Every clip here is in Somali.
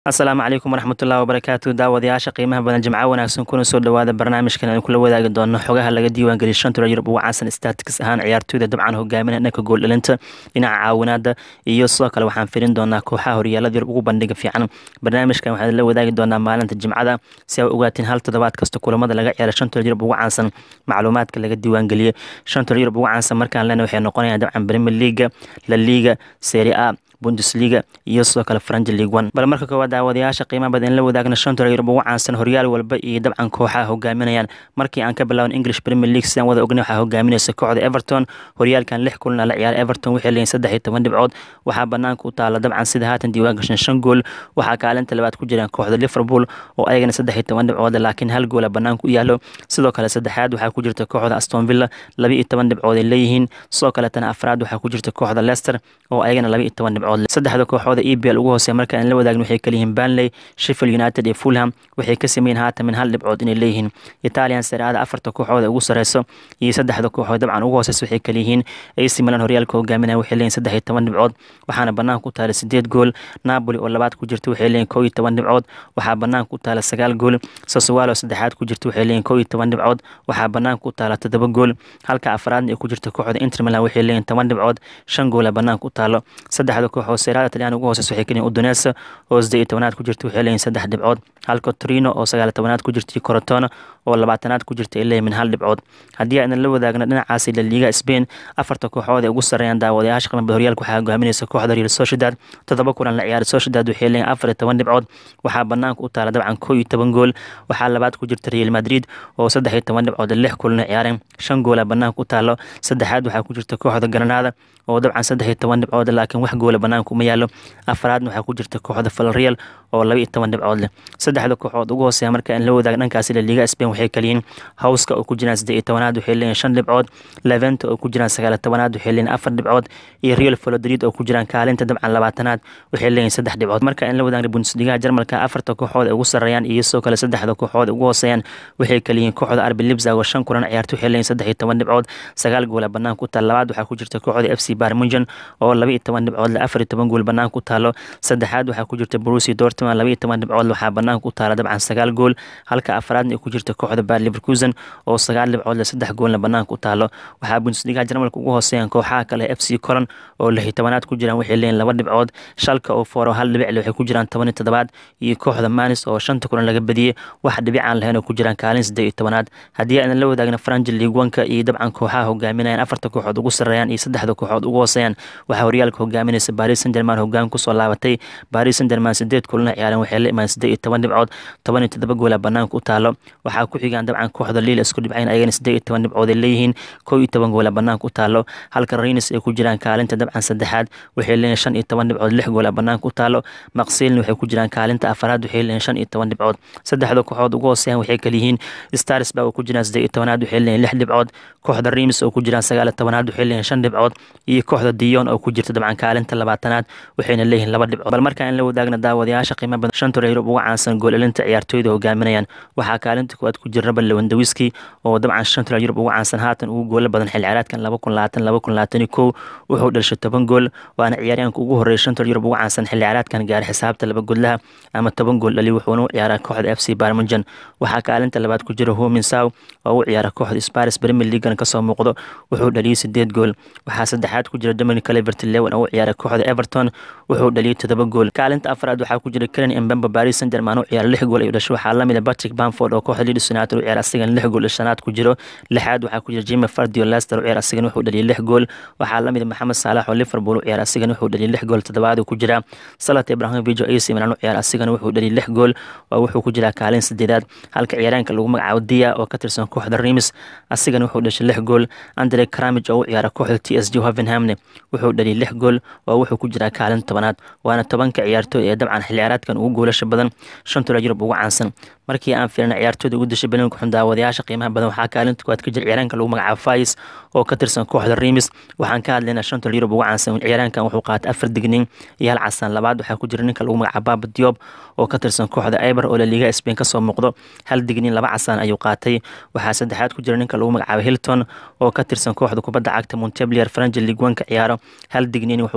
asalaamu calaykum waraxmatullahi wabarakaatu daawadayaasha qiimaha badan jimco wanaagsan kuna soo dhawaada barnaamijkan aan kula wadaagi doono xogaha laga diiwaangeliya shanta yurub ugu caansan statics ahaan ciyaartooyda dabcan hogaaminaya dhanka gooldhalinta dhinaca caawinaada iyo sidoo kale waxaan firin doonaa kooxaha horyaalada yurub ugu bandhiga fiican barnaamijkan waxaan la wadaagi doonaa maalinta jimcada si ay ogaatiin hal toddobaad kasta kulamada laga ciyaara shanta yurub ugu caansan macluumaadka laga diiwaangeliya shanta yurub ugu caansan markaan lena waxay noqonayaan dabcan premier leaga la liga serie a bundesliga iyo sidoo kale franji league one bal marka koowaad daawadayaasha qiimaha badan in la wadaagna shanta yurub ugu caansan horyaal walba iyo dabcan kooxaha hogaaminayaan markii aan ka bilaaban english premier league sidaan wada ognay waxaa hogaaminaysa kooxda everton horyaalkan lix kulana la ciyaara everton waxay leeyihin saddex iyo toban dhibcood waxaa banaanka u taala dabcan sida haatan diiwaan gashan shan gool waxaa kaalinta labaad ku jiraan kooxda liverpool oo ayagana saddex iyo toban dhibcood laakiin hal goola banaanka u yaalo sidoo kale saddexaad waxaa ku jirta kooxda aston villa laba iyo toban dhibcood ay leeyihiin sidoo kaletana afraad waxaa ku jirta kooxda leicester oo ayagana laba iyo toban dhibcood saddexda kooxooda e b l ugu hooseya marka aan la wadaagin waxay kaliyihiin banley sheffield united iyo fulham waxay ka sameeyeen haatan min hal dhibcood inay leeyihiin italian saraada afarta kooxooda ugu sareyso iyo saddexda kooxood dabcan ugu hooseysa waxay kaliyihiin ac milan horyaalka hogaaminaya waxay leeyihin saddex iyo toban dhibcood waxaana banaanka u taala sideed gool napoli oo labaad ku jirta waxay leeyihin kow iyo toban dhibcood waxaa banaanka u taala sagaal gool sasowalo saddexaad ku jirta waxay leeyihin kow iyo toban dhibcood waxaa banaanka u taala toddoba gool halka afraadna ay ku jirta kooxda inter milan waxay leeyihin toban dhibcood shan goola banaanka u taalo saddexda kooxood seeraada talyaani ugu hooseysa waxay kaliyihin udonesa oo saddeed iyo tobanaad ku jirta waxay leeyihin saddex dhibcood halka torino oo sagaal iyo tobanaad ku jirta iyo corotona oo labaatanaad ku jirta ay leeyihin min hal dhibcood haddii aanan la wadaagna dhinacaasi la liiga spain afarta kooxood ee ugu sarreeyaan daawadayaasha qiimada horyaalka waxaa hogaaminaysa kooxda real sociedad toddoba kulan la ciyaaray sociedad waxay leeyihin afar iyo toban dhibcood waxaa banaanka u taala dabcan kow iyo toban gool waxaa labaad ku jirta real madrid oo saddex iyo toban dhibcood lix kulan ciyaareen shan goola banaanka u taalo saddexaad waxaa ku jirta kooxda granada oo dabcan saddex iyo toban dhibcood laakiin wax goola banaanka uma yaalo afraadna waxaa ku jirta kooxda valreal oo laba iyo toban dhibcood leh saddexda kooxood ugu hooseeya marka aan la wadaag dhankaasi la liiga spain waxay kaliyiin howska oo ku jiraan saddeed iyo tobanaad waxay leeyihin shan dhibcood leventa oo ku jiraan sagaal iyo tobanaad waxay leeyihin afar dhibcood iyo real valodrid oo ku jiraan kaalinta dabcan labaatanaad waxay leeyihin saddex dhibcood marka aan la wadaagna bundesligaha jarmalka afarta kooxood ee ugu sarreeyaan iyo sidoo kale saddexda kooxood ee ugu hooseeyaan waxay kaliyihin kooxda arbi libzag oo shan kulan ciyaarta waxay leeyihin saddex iyo toban dhibcood sagaal goola banaanka u taal labaad waxaa ku jirta kooxda f c barmunjan oo laba iyo toban dhibcood leh afar iyo toban gool banaanka u taalo saddexaad waxaa ku jirta brusi dortman laba iyo toban dhibcood waxaa banaanka u taala dabcan sagaal gool halka afraadna ay ku jirta kooxda bad liverkusen oo sagaal dhibcood leh saddex goolna banaanka u taalo waxaa bundesligaha jarmalka ugu hooseeyaan kooxaha kale f c colon oo lix iyo tobanaad ku jiraan waxay leeyihin laba dhibcood shalka oo fooro hal dhibic leh waxay ku jiraan toban iyo toddobaad iyo kooxda manis oo shanta kulan laga badiyey wax dhibic aan lahayn oo ku jiraan kaalin saddeed iyo tobanaad haddii aanan la wadaagna franji league one-ka iyo dabcan kooxaha hogaaminayaan afarta kooxood ugu sarreeyaan iyo saddexda kooxood ugu hooseeyaan waxaa horyaalka hogaaminaysa baris san german hogaan kusoo laabatay baris san german sideed kulana ciyaareen waxay la imaan siddeed iyo toban dhibcood toban iyo toddoba goola banaanka u taalo waxaa ku xigaan dabcan kooxda liil isku dhibcayn ayagana siddeed iyo toban dhibcood ay leeyihiin kow iyo toban goola banaanka u taalo halka reynes ay ku jiraan kaalinta dabcan saddexaad waxay leeyihin shan iyo toban dhibcood lix goola banaanka u taalo maqsiilna waxay ku jiraan kaalinta afaraad waxay leeyihin shan iyo toban dhibcood saddexda kooxood ugu hooseeyaan waxay kaliyihiin starsba oo ku jiraan siddeed iyo tobanaad waxay leeyihin lix dhibcood kooxda reims oo ku jiraan sagaal iyo tobanaad waxay leeyihin shan dhibcood iyo kooxda dion oo ku jirta dabcan kaalinta labaatanaad waxayna leeyihin laba dhibcood bal markaan in la wadaagna daawadayaasha qiimo badan shanta yurub uga caansan gool-elinta ciyaartooyda hogaaminayaan waxaa kaalinta koowaad ku jira rabal lewandawiski oo dabcan shanta yurub uga caansan haatan ugu goola badan xil ciyaareedkan laba kun labaatan laba kun labaatan iyo kow wuxuu dhalishay toban gool waana ciyaaryahanka ugu horreeya shanta yurub uga caansan xil ciyaareedkan gaari xisaabta laba godlaha ama toban gool dhali wuxuuna u ciyaaraa kooxda f c barmunjan waxaa kaalinta labaad ku jira homin saw oo u ciyaara kooxda sparis premier leagan kasoo muuqdo wuxuu dhaliyey sideed gool waxaa saddexaad ku jira dominic calivert lewan oo u ciyaara kooxda everton wuxuu dhaliyey todoba gool kaalinta afraad waxaa ku jira karen embemba baris san german u ciyaara lix gool ayuu dhashay waxaa lamid a patrick bamford oo kooxda leeds united u ciyaara asigana lix gool shanaad ku jiro lixaad waxaa ku jira jimmy fardio leicester u ciyaara asigana wuxuu dhaliyey lix gool waxaa lamid a maxamed saalax oo liverpool u ciyaara asigana wuxuu dhaliyey lix gool toddobaad ku jira salat ibrahimovic oo ac milan u ciyaara asigana wuxuu dhaliyey lix gool oo wuxuu ku jiraa kaalin sideedaad halka ciyaaraanka lagu magacaabo dia oo ka tirsan kooxda reims asigana wuxuu dhashay lix gool andre cramig oo u ciyaara kooxda t s g hovenhamne wuxuu dhaliyey lix gool oo wuxuu ku jiraa kaalin tobanaad waana tobanka ciyaartooy ee dabcan xil ciyaareedkan ugu goolasha badan shantula yurub ugu caansan markii aan fiirna ciyaartooyda ugu dashay balinka xun daawadayaasha qiimaha badan waxaa kaalinta koowaad ka jira ciyaaraanka lagu magacaabo fais oo ka tirsan kooxda reims waxaan ka hadlaynaa shantula yurub ugu caansan ciyaaraankan wuxuu qaatay afar dignin iyo hal casaan labaad waxaa ku jira ninka lagu magacaabo baba diob oo ka tirsan kooxda eber oo laliiga spain kasoo muuqdo hal dignin laba casaan ayuu qaatay waxaa saddexaad ku jira ninka lagu magacaabo hilton oo ka tirsan kooxda kubadda cagta monteblier franji liguanka ciyaaro hal dignin wuxuu qaatay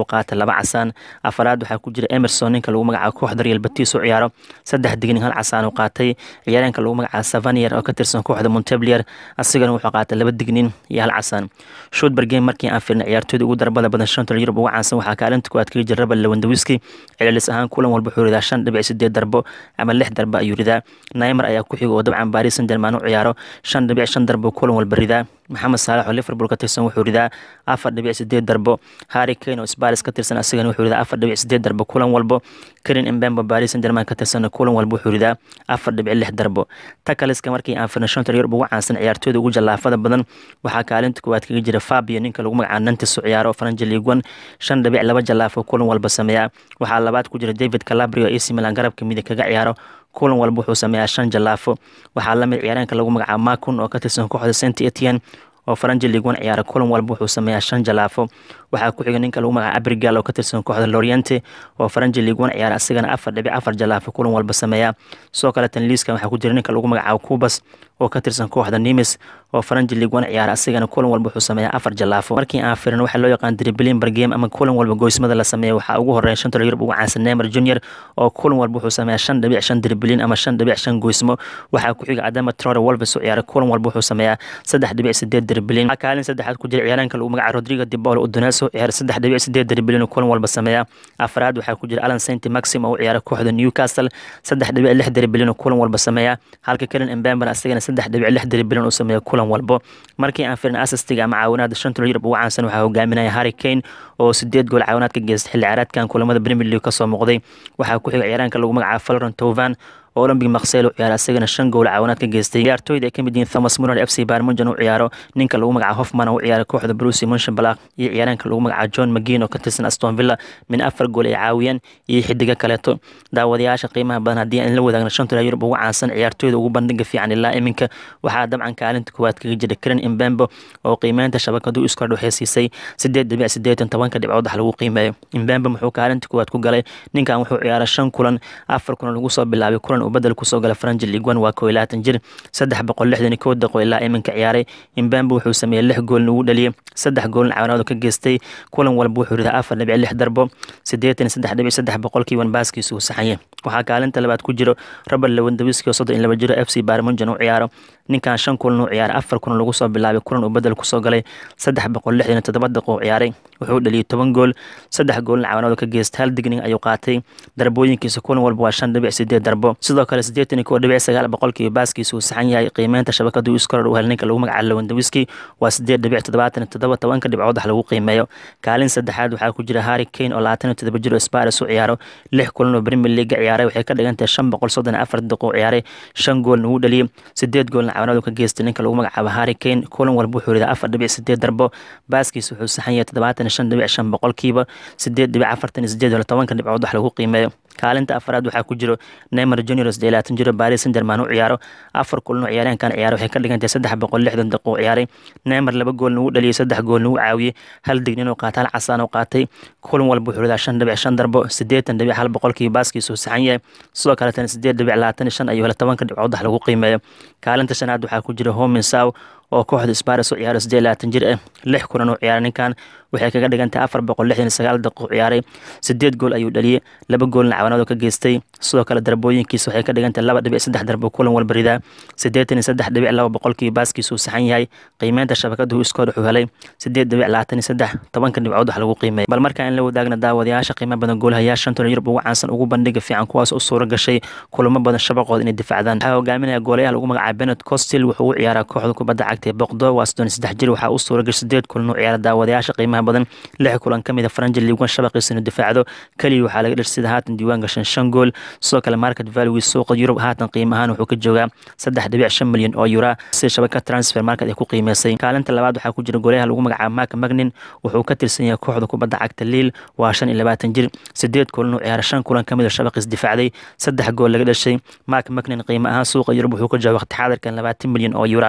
laba casaan afaraad waxaa ku jira emerson ninka lagu magacaabo kooxda real batis u ciyaaro saddex dignin hal casaan uu qaatay ciyaareenka lagu magacaabo savanier oo ka tirsan kooxda monteblier asigana wuxuu qaatay laba dignin iyo hal casaan shotber game markii aan firnay ciyaartooyda ugu darbada badan shanta yurub ugu caansan waxaa kaalinta kuwaad kaga jira rabal lewandawiski celcelis ahaan kulan walba wuxuu ridaa shan dhibic sideed darbo ama lix darbo ayuu ridaa naimer ayaa ku xiga oo dabcan baris san german u ciyaaro shan dhibic shan darbo kulan walba ridaa maxamed saalax oo liverpool ka tirsan wuxuu ridaa afar dhibic sideed darbo harry kane oo sparis ka tirsan asigana wuxuu ridaa afar dhibic sideed darbo kulan walbo karin embembo baris san german ka tirsan kulan walba wuxuu ridaa afar dhibic lix darbo takaliska markii aan firnay shanta yurub ugu caansan ciyaartooyda ugu jallaafada badan waxaa kaalinta kuwaad kaga jira fabio ninka lagu magacaabo nantis u ciyaaro faranja liiguan shan dhibic laba jallaafo kulan walba sameeya waxaa labaad ku jira david calabrio ac milan garabka midig kaga ciyaaro kulan walba wuxuu sameeyaa shan jallaafo waxaa lamid ciyaareenka lagu magacaabo makun oo ka tirsan kooxda saint etienne oo faranja liiguan ciyaara kulan walba wuxuu sameeyaa shan jalaafo waxaa ku xiga ninka lagu magacaabo abrigal oo ka tirsan kooxda loriente oo faranja liiguan ciyaara asigana afar dhibic afar jalaafo kulan walba sameeya sidoo kale tan liiskan waxaa ku jira ninka lagu magacaabo kubas oo ka tirsan kooxda nimis oo faranja liiguan ciyaara asigana kulan walba wuxuu sameeyaa afar jalaafo markii aan firin waxaa loo yaqaan driblin bargame ama kulan walba goysmada la sameeya waxaa ugu horeeya shanta yurub ugu caansan neymar junior oo kulan walba wuxuu sameeyaa shan dhibic shan driblin ama shan dhibic shan goysmo waxaa ku xiga adama trore wolves u ciyaara kulan walba wuxuu sameeyaa saddex dhibic sideed driblin waxaa kaalin saddexaad ku jira ciyaareenka lagu magacaabo rodrigo dibolo udoneso ciyaara saddex dhibic sideed driblin kulan walba sameeya afraad waxaa ku jira alan saint maxim oo u ciyaara kooxda newcastle saddex dhibic lix driblin kulan walba sameeya halka kelin embemban asagana saddex dhibic lix driblin uu sameeya kulan walbo markii aan firin asastiga ama caawinaada shanta yurub ugu caansan waxaa hogaaminaya harry kane oo sideed gool caawinaad ka geystay xilli ciyaareedkan kulamada premier league kasoo muuqday waxaa ku xiga ciyaaraanka lagu magacaabo florent tovan oo olympic maksel u ciyaara asagana shan gool caawinaad ka geystay ciyaartooyda ay ka mid yihiin thomas muller f c barmunjan u ciyaaro ninka lagu magacaabo hoffman oo u ciyaara kooxda bruce munshabalak iyo ciyaaraanka lagu magacaabo john mcgin oo ka tirsan aston villa min afar gool ay caawiyeen iyo xidigo kaleeto daawadayaasha qiimaha badan haddii aan la wadaagno shanta yurub ugu caansan ciyaartooyda ugu bandhiga fiican ilaa iminka waxaa dabcan kaalinta kuwaad kaga jira karen imbembo oo qiimeynta shabakadu iskordh waxay siisay sideed dhibic sideetan tobanka dhibcood wax lagu qiimeeyo imbembo muxuu kaalinta kuwaad ku galay ninkan wuxuu ciyaara shan kulan afar kulan lagu soo bilaabay kulan uu badel kusoo gala faranja liiguan waa koo iyo labaatan jir saddex boqol lixdan iyo kow daqo ilaa iminka ciyaaray imbembo wuxuu sameeyey lix goolna ugu dhaliyay saddex goolna caawinaad ka geystay kulan walba wuxuu ridaa afar dhibic lix darbo siddeetan iyo saddex dhibic saddex boqolkiiban baaskiisa uu saxanyay waxaa kaalinta labaad ku jiro robert lewandawiski oo soddon iyo laba jiro f c barmunjan u ciyaaro ninkan shan kulan u ciyaaray afar kulan lagu soo bilaabay kulan uu bedel kusoo galay saddex boqol lixdan iyo toddoba daqo u ciyaaray wuxuu dhaliyay toban gool saddex goolna caawinaad ka geystay hal digning ayuu qaatay darbooyinkiisa kulan walba waa shan dhibic sideed darbo sidoo kale siddeetan iyo kow dhibic sagaal boqolkiiba baaskiisa uu saxan yahay qiimeynta shabakadu iskordh u hel ninka lagu magacaabo lewandawiski waa sideed dhibic toddobaatan iyo toddoba tobanka dhibcood wax lagu qiimeeyo kaalin saddexaad waxaa ku jira harry kane oo labaatan iyo toddoba jiro sparis u ciyaaro lix kulan oo premier league ciyaaray waxay ka dhigan tahay shan boqol soddon iyo afar daqiiqo ciyaaray shan goolna uu dhaliyay sideed goolna caawinaad ka geystay ninka lagu magacaabo harry kane kulan walba wuxuu ridaa afar dhibic sideed darbo baaskiisa wuxuu saxan yahay toddobaatan iyo shan dhibic shan boqolkiiba sideed dhibic afartan iyo sideed iyo tobanka dhibcood wax lagu qiimeeyo kaalinta afraad waxaa ku jiro neymar junior oo labaatan jiro baris san german u ciyaaro afar kulan oo ciyaareenkan ciyaaro waxay ka dhigantahay saddex boqol lixdan daqiiqo u ciyaaray neymar laba goolna uu dhaliyay saddex goolna uu caawiyey hal dignin oo qaatay hal casaan oo qaatay kulan walba wuxuu ridaa shan dhibic shan darbo siddeetan dhibic hal boqolkii baaskiisa uu saxan yahay sidoo kaletana siddeed dhibic labaatan iyo shan ayuu hele tobanka dhibcood wax lagu qiimeeyo kaalinta shanaad waxaa ku jira homin saw oo kooxda sparis u ciyaaro siddeed labaatan jir ah lix kulan oo ciyaaray ninkan waxay kaga dhigantahay afar boqol lixdan iyo sagaal daqiiqo ciyaaray sideed gool ayuu dhaliyey laba goolna caawinaad ka geystay sidoo kale darbooyinkiisa waxay ka dhigantahay laba dhibic saddex darbo kulan walba ridaa siddeetan iyo saddex dhibic laba boqolkii baaskiisa uu saxan yahay qiimeynta shabakadu iskoor wuxuu helay sideed dhibic labaatan iyo saddex tobanka dhibcood wax lagu qiimeeyo bal markaa in la wadaagna daawadayaasha qiimo badan goolahayaa shantona yurub ugu caansan ugu bandhiga fiican kuwaas u suura gashay kulamo badan shabaqooda inay difaacdaan waxaa hogaaminaya goolayaha lagu magacaabo benet costil wuxuu u ciyaaraa kooxda kubadda cagta ee boqdo waa soddon iyo saddex jir waxaa u suura gashay sideed kulan u ciyaara daawadayaasha qiimaha badan lix kulan ka mid a faranja liiguan shabaqiisa inuu difaacdo keliya waxaa laga dhashay sida haatan diiwaan gashan shan gool sidoo kale market value suuqa yurub haatan qiimo ahaan wuxuu ka joogaa saddex dhibic shan milyan oo yura sida shabaka transfer market ay ku qiimeysay kaalinta labaad waxaa ku jira goolayaha lagu magacaabo mark magnin wuxuu ka tirsan yahay kooxda kubadda cagta liil waa shan iyo labaatan jir sideed kulan u ciyaara shan kulan ka mid a shabaqiis difaacday saddex gool laga dhashay mark magnin qiimo ahaan suuqa yurub wuxuu ka jooga waqti xaadirkan labaatan milyan oo yura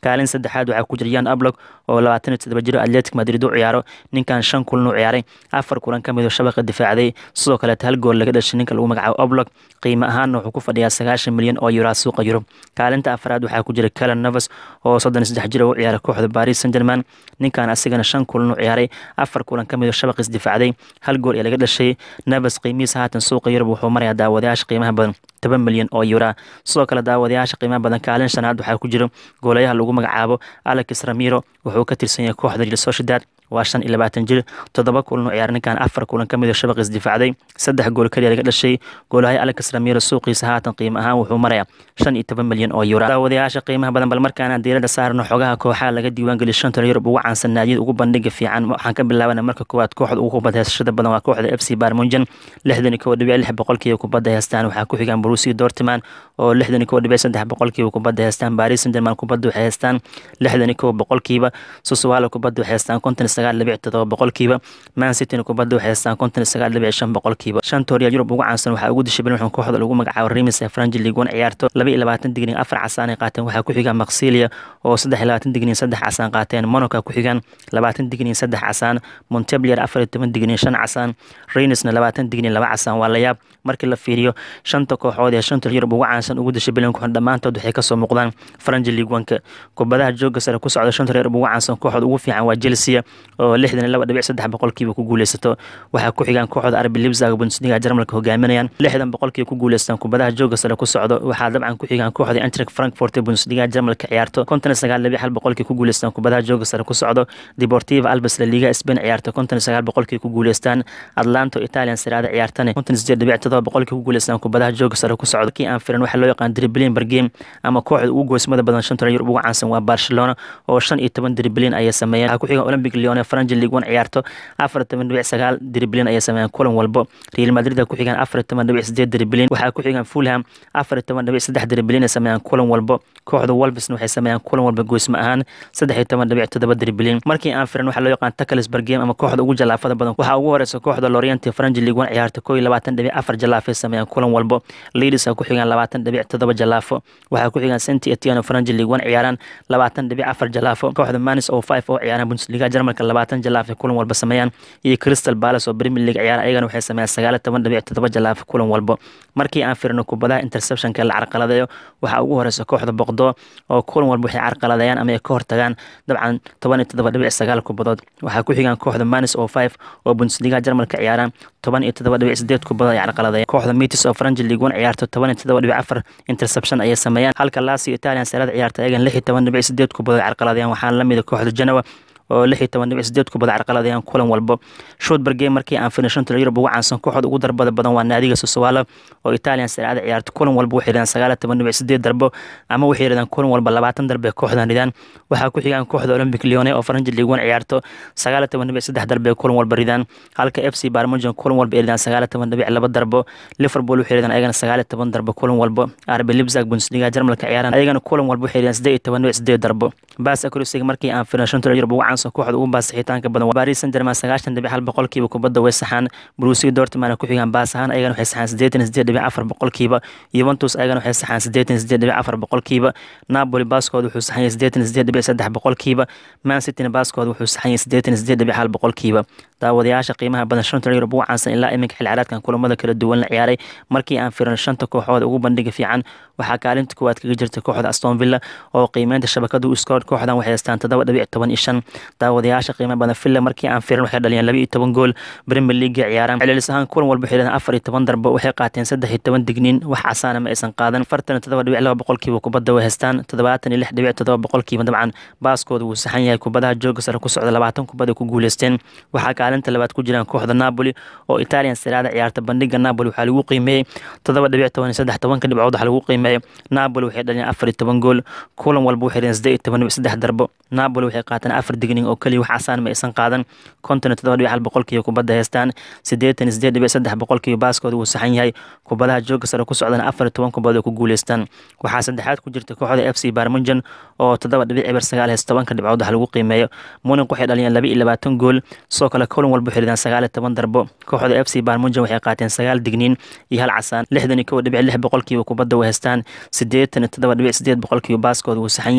kaalin saddexaad waxaa ku jira yan ablog oo labaatan iyo toddoba jiro atletic madrid u ciyaaro ninkan shan kulan u ciyaaray afar kulan ka mid oo shabaqa difaacday sidoo kaleeta hal gool laga dhashay ninka lagu magacaabo oblog qiimo ahaanna wuxuu ku fadhiyaa sagaashan milyan oo yuraa suuqa yurub kaalinta afraad waxaa ku jira calan novas oo soddon iyo saddex jiro u ciyaaray kooxda paris saint german ninkan asigana shan kulan u ciyaaray afar kulan ka mid oo shabaqis difaacday hal gool ee laga dhashay novas qiimihiisa haatan suuqa yurub wuxuu marayaa daawadayaasha qiimaha badan toban milyan oo yuraa sidoo kale daawadayaasha qiimaha badan kaalin shanaad waxaa ku jiro goolayaha lagu magacaabo alex ramiro wuxuu ka tirsan yahay kooxda real sociedad waa shan iyo labaatan jir toddoba kulan u ciyaar ninkan afar kulan ka mid oo shabaqis difaacday saddex gool keliya laga dhashay goolahay alex ramiro suuqiisa haatan qiimo ahaan wuxuu marayaa shan iyo toban milyan oo yuraa daawadayaasha qiimaha badan bal markaana diiradda saarno xogaha kooxaha laga diiwaangeliyo shanta yurub ugu caansan naadiyada ugu bandhiga fiican waxaan ka bilaabana marka koowaad kooxda ugu kubadda heysashada badan waa kooxda f c barmunjan lixdan iyo kow dhibic lix boqolkiiba kubadda heystaan waxaa ku xigaan borussia dortmund oo lixdan iyo kow dhibic saddex boqolkiiba kubadda heystaan paris saint germain kubadda waxay heystaan lixdan iyo kow boqolkiiba susuwaalo kubadda waxay heystaan konton iyo sagaal dhibic todoba boqolkiiba man cityna kubadda waxay heystaan konton iyo sagaal dhibic shan boqolkiiba shanta horyaal yurub ugu caansan waxaa ugu dishay bilmuxun kooxda lagu magacaabo remis ee franji league one ciyaarto laba iyo labaatan digrin afar casaan ay qaateen waxaa ku xigaan maksilia oo saddex iyo labaatan digrin saddex casaan qaateen monaco ku xigaan labaatan digrin saddex casaan monteblier afar iyo toban digrin shan casaan reinisna labaatan digrin laba casaan waa la yaab markii la fiiriyo shanta kooxood ee shanta yurub ugu caansan ugu dishay bilankuxun dhammaantood waxay kasoo muuqdaan franji league one-ka kubadaha jooga sare ku socda shanta yurub ugu caansan kooxda ugu fiican waa chelsea oo lixdan iyo laba dhibic saddex boqolkiiba ku guuleysato waxaa ku xigaan kooxda arbi libzag bundesliga jarmalka hogaaminayaan lixdan boqolkiiba ku guuleystaan kubadaha jooga sare ku socdo waxaa dabcan ku xigaan kooxda antrek frankfurt ee bundesliga jarmalka ciyaarto konton iyo sagaal dhibic hal boqolkii ku guuleystaan kubadaha jooga sare ku socdo deportiva albes la liga spain ciyaarto konton iyo sagaal boqolkii ku guuleystaan atlanto italian siraada ciyaartane konton iyo sideed dhibic todoba boqolkii ku guuleystaan kubadaha jooga sare ku socdo kii aan firan waxaa loo yaqaan driblin bargame ama kooxda ugu goysmada badan shanta yurub ugu caansan waa barcelona oo shan iyo toban driblin ayay sameeyeen waxaa ku xigaan olympic leon ee franji league one ciyaarto afar iyo toban dhibic sagaal driblin ayay sameeyeen kulan walbo real madrid ku xigaan afar iyo toban dhibic sideed driblin waxaa ku xigaan fulham afar iyo toban dhibic saddex driblin ay sameeyaan kulan walbo kooxda wolvesna waxay sameeyaan kulan walba goysma ahaan saddex iyo toban dhibic toddoba driblin markii aan firan waxaa loo yaqaan tackles bargame ama kooxda ugu jalaafada badan waxaa ugu horeysa kooxda lorient franji league one ciyaarta koo iyo labaatan dhibic afar jalaafay sameeyaan kulan walbo leaders ku xigaan labaatan dhibic toddoba jalaafo waxaa ku xigaan saint etienne franji league one ciyaaraan labaatan dhibic afar jalaafo kooxda manis oo five oo ciyaaraan bundesliga jarmalka labaatan jalaaf ay kulan walba sameeyaan iyo crystal palace oo premier league ciyaara ayagana waxay sameeyaan sagaal iyo toban dhibic toddoba jalaaf kulan walbo markii aan firino kubadaha interceptionka la carqaladeeyo waxaa ugu horeysa kooxda boqdo oo kulan walba waxay carqaladeeyaan ama ay ka hortagaan dabcan toban iyo toddoba dhibic sagaal kubadood waxaa ku xigaan kooxda manis oo five oo bundesliga jarmalka ciyaaraan toban iyo toddoba dhibic sideed kubadood ay carqaladeeyaan kooxda mitis oo franji league one ciyaarto toban iyo toddoba dhibic afar interception ayay sameeyaan halka lasio italian sarada ciyaarta ayagan lix iyo toban dhibic sideed kubadood ay carqaladeeyaan waxaana lamida kooxda genoa oo lix iyo toban dhibic sideed kubada carqaladayaan kulan walbo shootbar game markii aan firin shanta yurub ugu caansan kooxda ugu darbada badan waa naadiga sosowalo oo italian saraada ciyaarto kulan walba waxay yidhahdaan sagaal iyo toban dhibic sideed darbo ama waxay yidhahdaan kulan walba labaatan darbe kooxdan ridaan waxaa ku xigaan kooxda olympic leone oo faranji league one ciyaarto sagaal iyo toban dhibic saddex darbe kulan walba ridaan halka f c barmujan kulan walba ay ridaan sagaal iyo toban dhibic laba darbo liverpool waxay yidhahdaan ayagana sagaal iyo toban darbo kulan walbo arbe libzag bundesliga jarmalka ciyaaran ayagana kulan walba waxay yidhahdaan sideed iyo toban dhibic sideed darbo baas akurisiga markii aan firin shanta yurub ugu caansan kooxda ugu baas xitaanka badan Paris Saint-Germain sagaashan dhibic hal boqolkiiba kubadda way saxaan Borussia Dortmund ku xigaan baas ahaan ayagana waxay saxaan sideetan iyo sideed dhibic afar boqolkiiba Juventus ayagana waxay saxaan sideetan iyo sideed dhibic afar boqolkiiba Napoli baaskooda wuxuu saxan yahay sideetan iyo sideed dhibic saddex boqolkiiba Man City baaskooda wuxuu saxan yahay sideetan iyo sideed dhibic hal boqolkiiba daawadayaasha qiimaha badan shanta yurub ugu caansan ilaa iminka xil ciyaareedkan kulamada kala duwan la ciyaaray markii aan fiirno shanta kooxood ugu bandhiga fiican waxaa kaalinta kuwaad kaga jirta kooxda Aston Villa oo qiimeynta shabakadu u scored kooxdan waxay haystaan toddoba dhibic toban iyo shan daawadayaasha qiimaha badan Villa markii aan fiirno waxay dhaliyeen laba iyo toban gool Premier League ciyaaraan celcelis ahaan kulan walba waxay leedahay afar iyo toban darbo waxay qaateen saddex iyo toban digniin wax casaana ma aysan qaadan afartan iyo toddoba dhibic laba boqolkiiba kubadda way haystaan toddobaatan iyo lix dhibic toddoba boqolkiiba dabcan baaskooda wuu saxan yahay kubadaha jooga sare ku socda labaatan kubad ay ku guuleysteen waxaa kaalinta labaad ku jiraan kooxda Napoli oo Italian Serie A ciyaarta bandhiga Napoli waxaa lagu qiimeeyay toddoba dhibic toban iyo saddex tobanka dhibcood waxaa lagu qiimeeyay Napoli waxay dhaliyeen afar iyo toban gool kulan walba waxay dhaliyeen siddeed iyo toban dhibic saddex darbo Napoli waxay qaateen afar digniin oo kaliya wax casaan ma aysan qaadan konton iyo toddoba dhibic hal boqolkiiba kubadda haystaan siddeetan iyo siddeed dhibic saddex boqolkiiba baaskooda wuu saxan yahay kubadaha jooga sare ku socdana afar iyo toban kubadood ay ku guuleystaan waxaa saddexaad ku jirta kooxda f c barmunjan oo toddoba dhibic eber sagaal haysta tobanka dhibcood wax lagu qiimeeyo muniq waxay dhaliyeen laba iyo labaatan gool sidoo kale kulan walba waxay ridaan sagaal iyo toban darbo kooxda f c barmunjan waxay qaateen sagaal digniin iyo hal casaan lixdan iyo kow dhibic lix boqolkiiba kubadda way haystaan siddeetan iyo toddoba dhibic sideed boqolkiiba baaskooda wuu saxan yahay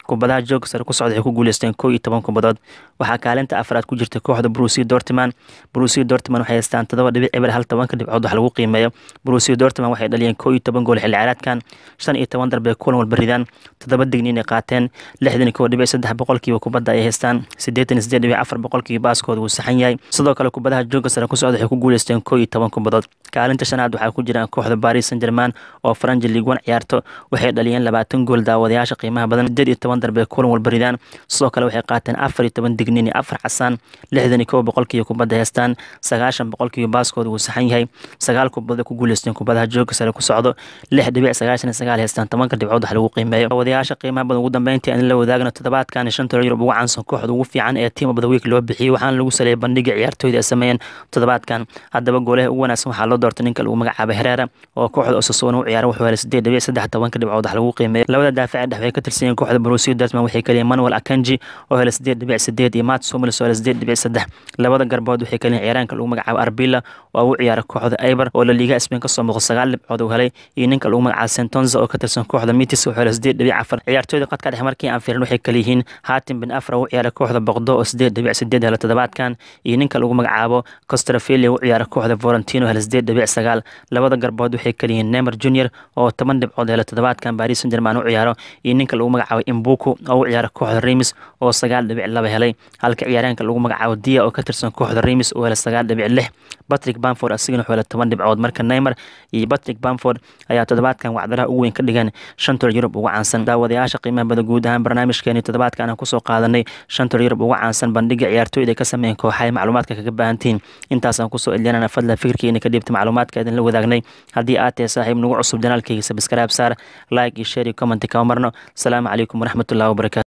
kubadaha jooga sare ku socda waxay ku guuleysteen kow iyo toban kubadood waxaa kaalinta afraad ku jirta kooxda brusia dortman brusia dortman waxay haystaan todoba dhibic eber hal tobanka dhibcood wax lagu qiimeeyo brusia dortman waxay dhaliyeen kow iyo toban gool xilli ciyaareedkan shan iyo toban darbe kulan walba ridaan toddoba digniin ay qaateen lixdan iyo kow dhibic saddex boqolkiiba kubadda ay haystaan siddeetan iyo siddeed dhibic afar boqolkiiba baaskooda wuu saxan yahay sidoo kale kubadaha jooga sare ku socda waxay ku guuleysteen kow iyo toban kubadood kaalinta shanaad waxaa ku jiraan kooxda paris saint german oo faranji league one ciyaarto waxay dhaliyeen labaatan gool daawadayaasha qiimaha badan sideed iyo toban darbe kulan walba ridaan sidoo kale waxay qaateen afar iyo toban digniin iyo afar xasaan lixdan iyo kow boqolkiiba kubadda haystaan sagaashan boqolkiiba baaskooda wuu saxan yahay sagaal kubadood ku guuleysteen kubadaha jooga sare ku socdo lix dhibic sagaashan iyo sagaal haystaan tobanka dhibcood wax lagu qiimeeyo daawadayaasha qiimaha badan ugu dambeyntii aan la wadaagno toddobaadkan shanta yurub ugu caansan kooxda ugu fiican ee team of the week loo bixiyey waxaana lagu saleeyay bandhiga ciyaartooyda ay sameeyeen toddobaadkan haddaba goolaha ugu wanaagsan waxaa loo doortay ninka lagu magacaabay hereera oo kooxda osasona u ciyaara wuxuu helay sideed dhibic saddex tobanka dhibcood wax lagu qiimeeyo labada daaface dhex way ka tirsan yihiin kooxda borussia dortmund waxay kaliyiin manuel akanji oo helay sideed dhibic sideed iyo matt somalis oo helay sideed dhibic saddex labada garbood waxay kaliyiin ciyaaraanka lagu magacaabo arbila oo u ciyaara kooxda eiber oo la liiga spain kasoo muuqda sagaal dhibcood uu helay iyo ninka lagu magacaabo sentonza oo ka tirsan kooxda mitis wuxuu helay sideed dhibic afar ciyaartooyda qadka dhex markii aan fiirin waxay kala yihiin hatim bin afra u ciyaara kooxda boqdo oo sideed dhibic sideed hela toddobaadkan iyo ninka lagu magacaabo costrafelia u ciyaara kooxda volentino hela sideed dhibic sagaal labada garbood waxay kala yihiin nemer junior oo toban dhibcood hela toddobaadkan paris saint german u ciyaaro iyo ninka lagu magacaabo imbuku oo u ciyaara kooxda remis oo sagaal dhibic laba helay halka ciyaaraanka lagu magacaabo dia oo ka tirsan kooxda remis oo hela sagaal dhibic lix patrick bamford asigana wuxuu helay toban dhibcood marka neymer iyo patrick bamford ayaa toddobaadkan wacdaraha ugu weyn ka dhigan shanta yurub ugu caansan daawadayaasha qiimaha bada guud ahaan barnaamijkeeni toddobaadkan aan kusoo qaadanay shanta yurub ugu caansan bandhiga ciyaartooyda ay ka sameeyeen kooxahay macluumaadka kaga baahantihiin intaasaan kusoo elyanana fadla fikirkiina ka dhiibta macluumaadka idin la wadaagnay haddii aad tahay saaxiib nagu cusub janaalkayga sabskraib saar like iyo share iyo comment kama marno asalaamu calaykum waraxmatullahi wabarakatu